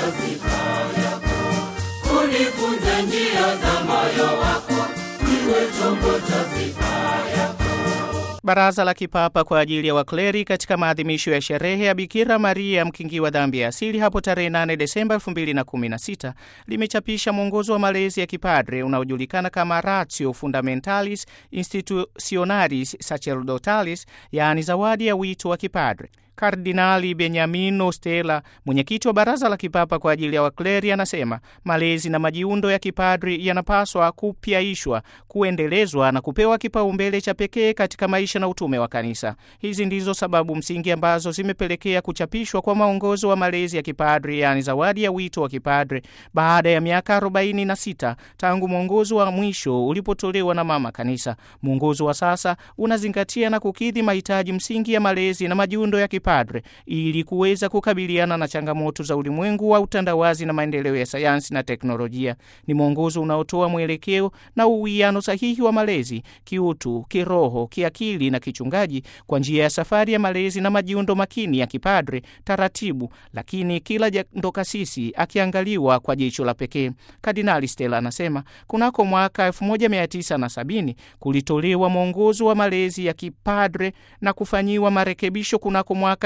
sifa yako, unifunze njia za moyo wako, niwe chombo cha sifa yako. Baraza la Kipapa kwa ajili ya wakleri katika maadhimisho ya sherehe ya Bikira Maria mkingi wa dhambi ya asili hapo tarehe 8 Desemba 2016 limechapisha mwongozo wa malezi ya kipadre unaojulikana kama Ratio Fundamentalis Institutionalis Sacerdotalis, yaani zawadi ya wito wa kipadre. Kardinali Benyamino Stella, mwenyekiti wa Baraza la Kipapa kwa ajili ya wakleri, anasema malezi na majiundo ya kipadri yanapaswa kupyaishwa, kuendelezwa na kupewa kipaumbele cha pekee katika maisha na utume wa Kanisa. Hizi ndizo sababu msingi ambazo zimepelekea kuchapishwa kwa maongozo wa malezi ya kipadri, yaani zawadi ya wito wa kipadri, baada ya miaka 46 tangu mwongozo wa mwisho ulipotolewa na Mama Kanisa. Mwongozo wa sasa unazingatia na kukidhi mahitaji msingi ya malezi na majiundo ya kipadri padre ili kuweza kukabiliana na changamoto za ulimwengu wa utandawazi na maendeleo ya sayansi na teknolojia. Ni mwongozo unaotoa mwelekeo na uwiano sahihi wa malezi kiutu, kiroho, kiakili na kichungaji kwa njia ya safari ya malezi na majiundo makini ya kipadre, taratibu, lakini kila jando kasisi akiangaliwa kwa jicho la pekee. Kardinali Stella anasema kunako mwaka 1970 kulitolewa mwongozo wa malezi ya kipadre na kufanyiwa marekebisho kunako mwaka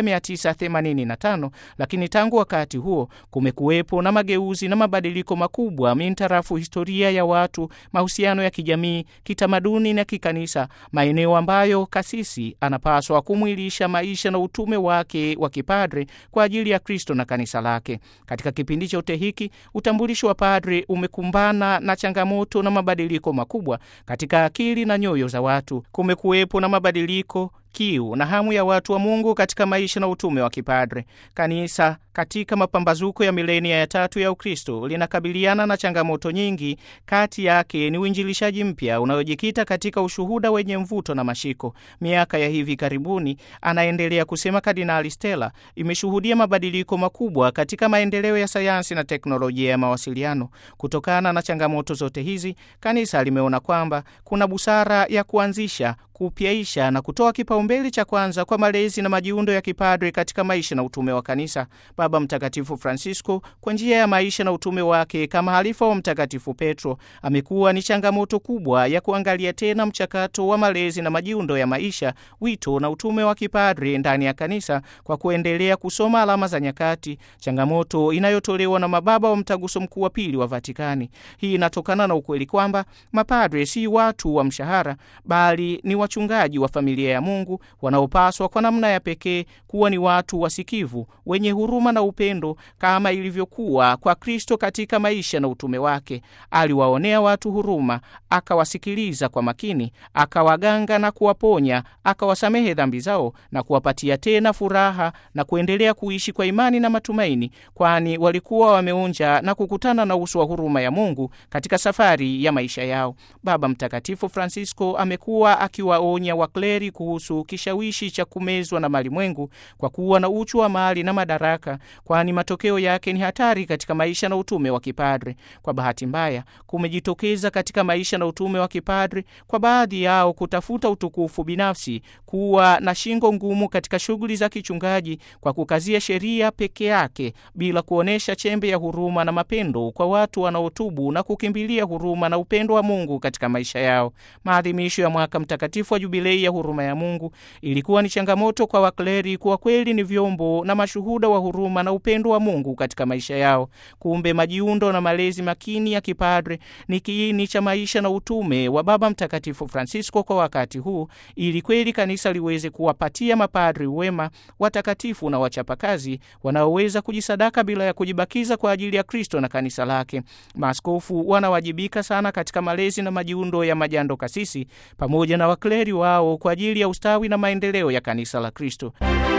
1985 lakini tangu wakati huo kumekuwepo na mageuzi na mabadiliko makubwa mintarafu historia ya watu, mahusiano ya kijamii, kitamaduni na kikanisa, maeneo ambayo kasisi anapaswa kumwilisha maisha na utume wake wa kipadre kwa ajili ya Kristo na kanisa lake. Katika kipindi chote hiki utambulisho wa padre umekumbana na changamoto na mabadiliko makubwa katika akili na nyoyo za watu. Kumekuwepo na mabadiliko kiu na hamu ya watu wa Mungu katika maisha na utume wa kipadre. Kanisa katika mapambazuko ya milenia ya tatu ya Ukristo linakabiliana na changamoto nyingi. Kati yake ni uinjilishaji mpya unaojikita katika ushuhuda wenye mvuto na mashiko. Miaka ya hivi karibuni, anaendelea kusema Kardinali Stella, imeshuhudia mabadiliko makubwa katika maendeleo ya sayansi na teknolojia ya mawasiliano. Kutokana na changamoto zote hizi, kanisa limeona kwamba kuna busara ya kuanzisha kupyaisha na kutoa kipaumbele cha kwanza kwa malezi na majiundo ya kipadre katika maisha na utume wa kanisa. Baba Mtakatifu Francisco, kwa njia ya maisha na utume wake kama halifa wa Mtakatifu Petro, amekuwa ni changamoto kubwa ya kuangalia tena mchakato wa malezi na majiundo ya maisha, wito na utume wa kipadre ndani ya kanisa, kwa kuendelea kusoma alama za nyakati, changamoto inayotolewa na mababa wa Mtaguso Mkuu wa Pili wa Vatikani. Hii inatokana na ukweli kwamba mapadre si watu wa mshahara, bali ni wachungaji wa familia ya Mungu wanaopaswa kwa namna ya pekee kuwa ni watu wasikivu, wenye huruma na upendo, kama ilivyokuwa kwa Kristo katika maisha na utume wake. Aliwaonea watu huruma, akawasikiliza kwa makini, akawaganga na kuwaponya, akawasamehe dhambi zao na kuwapatia tena furaha na kuendelea kuishi kwa imani na matumaini, kwani walikuwa wameonja na kukutana na uso wa huruma ya Mungu katika safari ya maisha yao. Baba Mtakatifu Francisco amekuwa akiwaonya wakleri kuhusu kishawishi cha kumezwa na malimwengu kwa kuwa na uchu wa mali na madaraka, kwani matokeo yake ni hatari katika maisha na utume wa kipadre. Kwa bahati mbaya, kumejitokeza katika maisha na utume wa kipadre kwa baadhi yao kutafuta utukufu binafsi, kuwa na shingo ngumu katika shughuli za kichungaji kwa kukazia sheria peke yake bila kuonyesha chembe ya huruma na mapendo kwa watu wanaotubu na kukimbilia huruma na upendo wa Mungu katika maisha yao. Maadhimisho ya mwaka mtakatifu wa jubilei ya huruma ya Mungu ilikuwa ni changamoto kwa wakleri kuwa kweli ni vyombo na mashuhuda wa huruma na upendo wa Mungu katika maisha yao. Kumbe majiundo na malezi makini ya kipadre ni kiini cha maisha na utume wa Baba Mtakatifu Francisco kwa wakati huu, ili kweli kanisa liweze kuwapatia mapadri wema, watakatifu na wachapakazi wanaoweza kujisadaka bila ya kujibakiza kwa ajili ya Kristo na kanisa lake. Maaskofu wanawajibika sana katika malezi na majiundo ya majando kasisi pamoja na wakleri wao kwa ajili ya ustawi na maendeleo ya kanisa la Kristo.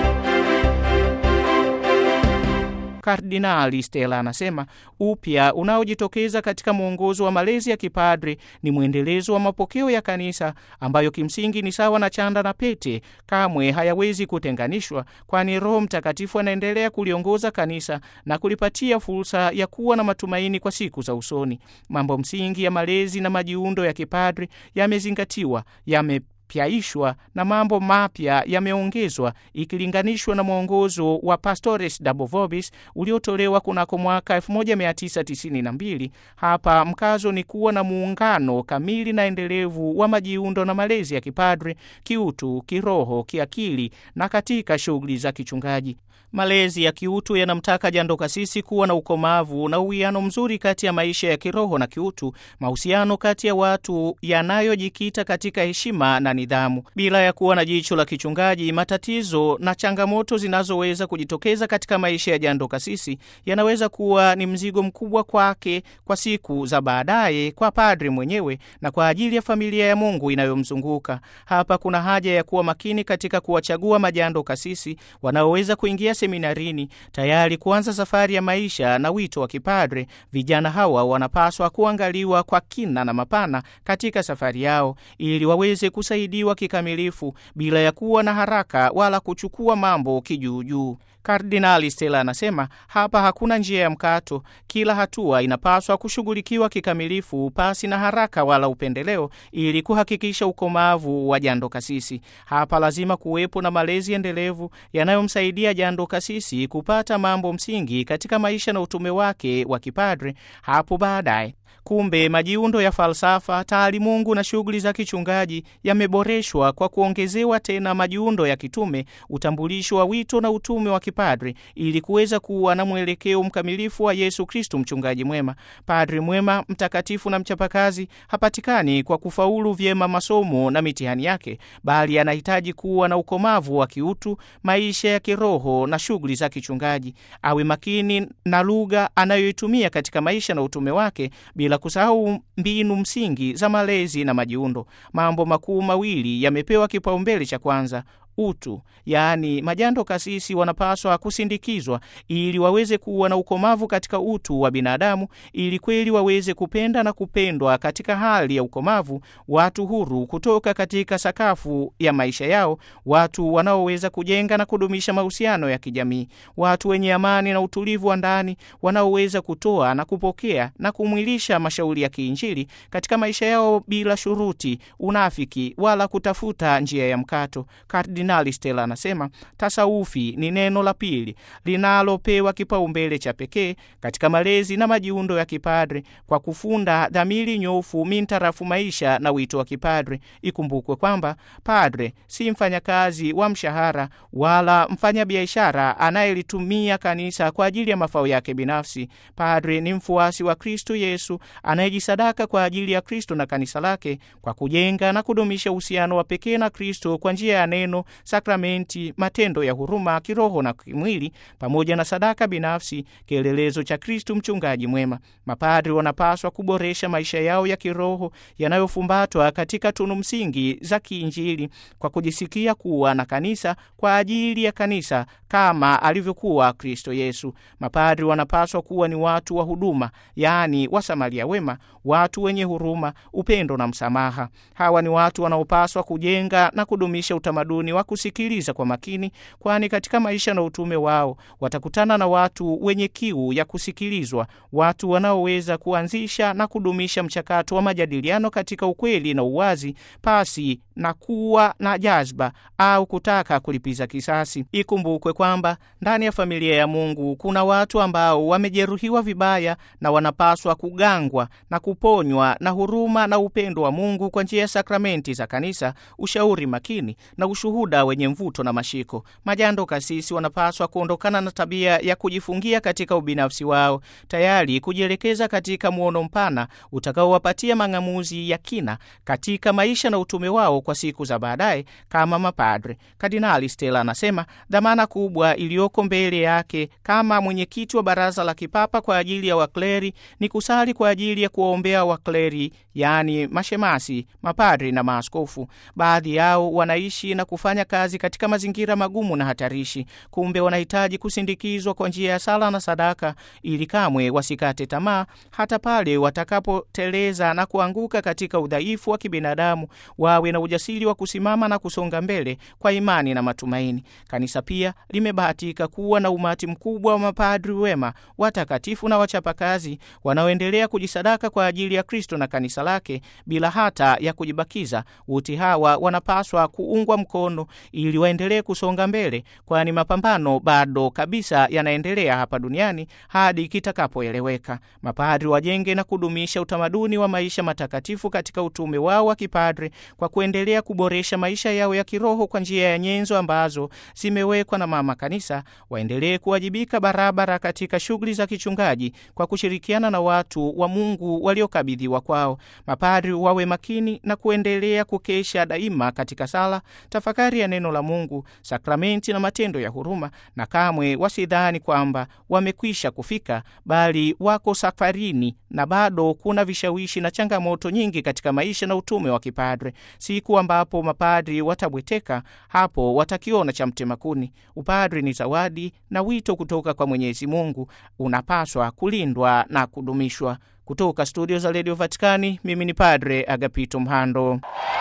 Kardinali Stella anasema upya unaojitokeza katika mwongozo wa malezi ya kipadri ni mwendelezo wa mapokeo ya kanisa ambayo kimsingi ni sawa na chanda na pete, kamwe hayawezi kutenganishwa, kwani Roho Mtakatifu anaendelea kuliongoza kanisa na kulipatia fursa ya kuwa na matumaini kwa siku za usoni. Mambo msingi ya malezi na majiundo ya kipadri yamezingatiwa, yame imepyaishwa na mambo mapya yameongezwa ikilinganishwa na mwongozo wa Pastores Dabo Vobis uliotolewa kunako mwaka 1992. Hapa mkazo ni kuwa na muungano kamili na endelevu wa majiundo na malezi ya kipadre, kiutu, kiroho, kiakili na katika shughuli za kichungaji. Malezi ya kiutu yanamtaka jando kasisi kuwa na ukomavu na uwiano mzuri kati ya maisha ya kiroho na kiutu, mahusiano kati ya watu yanayojikita katika heshima na nidhamu, bila ya kuwa na jicho la kichungaji. Matatizo na changamoto zinazoweza kujitokeza katika maisha ya jando kasisi yanaweza kuwa ni mzigo mkubwa kwake kwa siku za baadaye, kwa padri mwenyewe na kwa ajili ya familia ya Mungu inayomzunguka. Hapa kuna haja ya kuwa makini katika kuwachagua majando kasisi wanaoweza kuingia seminarini tayari kuanza safari ya maisha na wito wa kipadre. Vijana hawa wanapaswa kuangaliwa kwa kina na mapana katika safari yao, ili waweze kusaidiwa kikamilifu bila ya kuwa na haraka wala kuchukua mambo kijuujuu. Kardinali Stella anasema hapa hakuna njia ya mkato. Kila hatua inapaswa kushughulikiwa kikamilifu pasi na haraka wala upendeleo, ili kuhakikisha ukomavu wa jando kasisi. Hapa lazima kuwepo na malezi endelevu yanayomsaidia jando kasisi kupata mambo msingi katika maisha na utume wake wa kipadre hapo baadaye. Kumbe majiundo ya falsafa, taalimungu na shughuli za kichungaji yameboreshwa kwa kuongezewa tena majiundo ya kitume, utambulisho wa wito na utume wa kipadri, ili kuweza kuwa na mwelekeo mkamilifu wa Yesu Kristu, mchungaji mwema. Padri mwema, mtakatifu na mchapakazi hapatikani kwa kufaulu vyema masomo na mitihani yake, bali anahitaji kuwa na ukomavu wa kiutu, maisha ya kiroho na shughuli za kichungaji. Awe makini na lugha anayoitumia katika maisha na utume wake bila kusahau mbinu msingi za malezi na majiundo. Mambo makuu mawili yamepewa kipaumbele cha kwanza: utu, yaani majando kasisi wanapaswa kusindikizwa ili waweze kuwa na ukomavu katika utu wa binadamu, ili kweli waweze kupenda na kupendwa katika hali ya ukomavu, watu huru kutoka katika sakafu ya maisha yao, watu wanaoweza kujenga na kudumisha mahusiano ya kijamii, watu wenye amani na utulivu wa ndani, wanaoweza kutoa na kupokea na kumwilisha mashauri ya kiinjili katika maisha yao bila shuruti, unafiki wala kutafuta njia ya mkato. Kardinali Stella anasema tasaufi ni neno la pili linalopewa kipaumbele cha pekee katika malezi na majiundo ya kipadre kwa kufunda dhamiri nyofu mintarafu maisha na wito wa kipadre. Ikumbukwe kwamba padre si mfanyakazi wa mshahara wala mfanyabiashara anayelitumia kanisa kwa ajili ya mafao yake binafsi. Padre ni mfuasi wa Kristo Yesu anayejisadaka kwa ajili ya Kristo na kanisa lake kwa kujenga na kudumisha uhusiano wa pekee na Kristo kwa njia ya neno sakramenti, matendo ya huruma kiroho na kimwili, pamoja na sadaka binafsi, kielelezo cha Kristu mchungaji mwema. Mapadri wanapaswa kuboresha maisha yao ya kiroho yanayofumbatwa katika tunu msingi za kiinjili kwa kujisikia kuwa na kanisa kwa ajili ya kanisa kama alivyokuwa Kristo Yesu. Mapadri wanapaswa kuwa ni watu wa huduma, yaani wasamaria wema, watu wenye huruma, upendo na msamaha. Hawa ni watu wanaopaswa kujenga na kudumisha utamaduni wa kusikiliza kwa makini, kwani katika maisha na utume wao watakutana na watu wenye kiu ya kusikilizwa, watu wanaoweza kuanzisha na kudumisha mchakato wa majadiliano katika ukweli na uwazi, pasi na kuwa na jazba au kutaka kulipiza kisasi. Ikumbukwe kwamba ndani ya familia ya Mungu kuna watu ambao wamejeruhiwa vibaya na wanapaswa kugangwa na kuponywa na huruma na upendo wa Mungu kwa njia ya sakramenti za kanisa, ushauri makini na ushuhuda wenye mvuto na mashiko. Majando kasisi wanapaswa kuondokana na tabia ya kujifungia katika ubinafsi wao, tayari kujielekeza katika muono mpana utakaowapatia mang'amuzi ya kina katika maisha na utume wao kwa siku za baadaye kama mapadre. Kardinali Stella anasema dhamana kubwa iliyoko mbele yake kama mwenyekiti wa Baraza la Kipapa kwa ajili ya wakleri ni kusali kwa ajili ya kuwaombea wakleri, yaani mashemasi, mapadri na maaskofu. Baadhi yao wanaishi na kufanya kazi katika mazingira magumu na hatarishi. Kumbe wanahitaji kusindikizwa kwa njia ya sala na sadaka, ili kamwe wasikate tamaa hata pale watakapoteleza na kuanguka katika udhaifu wa kibinadamu, wawe na ujasiri wa kusimama na kusonga mbele kwa imani na matumaini. Kanisa pia limebahatika kuwa na umati mkubwa wa mapadri wema, watakatifu na wachapakazi wanaoendelea kujisadaka kwa ajili ya Kristo na kanisa lake bila hata ya kujibakiza. Wote hawa wanapaswa kuungwa mkono ili waendelee kusonga mbele, kwani mapambano bado kabisa yanaendelea hapa duniani hadi kitakapoeleweka. Mapadri wajenge na kudumisha utamaduni wa maisha matakatifu katika utume wao wa kipadri kwa kuendelea kuboresha maisha yao ya kiroho kwa njia ya nyenzo ambazo zimewekwa na mama kanisa. Waendelee kuwajibika barabara katika shughuli za kichungaji kwa kushirikiana na watu wa Mungu waliokabidhiwa kwao. Mapadri wawe makini na kuendelea kukesha daima katika sala, tafakari ya neno la Mungu, sakramenti na matendo ya huruma, na kamwe wasidhani kwamba wamekwisha kufika, bali wako safarini na bado kuna vishawishi na changamoto nyingi katika maisha na utume wa kipadre. Siku ambapo mapadri watabweteka, hapo watakiona cha mtema kuni. Upadri ni zawadi na wito kutoka kwa Mwenyezi Mungu, unapaswa kulindwa na kudumishwa. Kutoka studio za redio Vatikani, mimi ni Padre Agapito Mhando.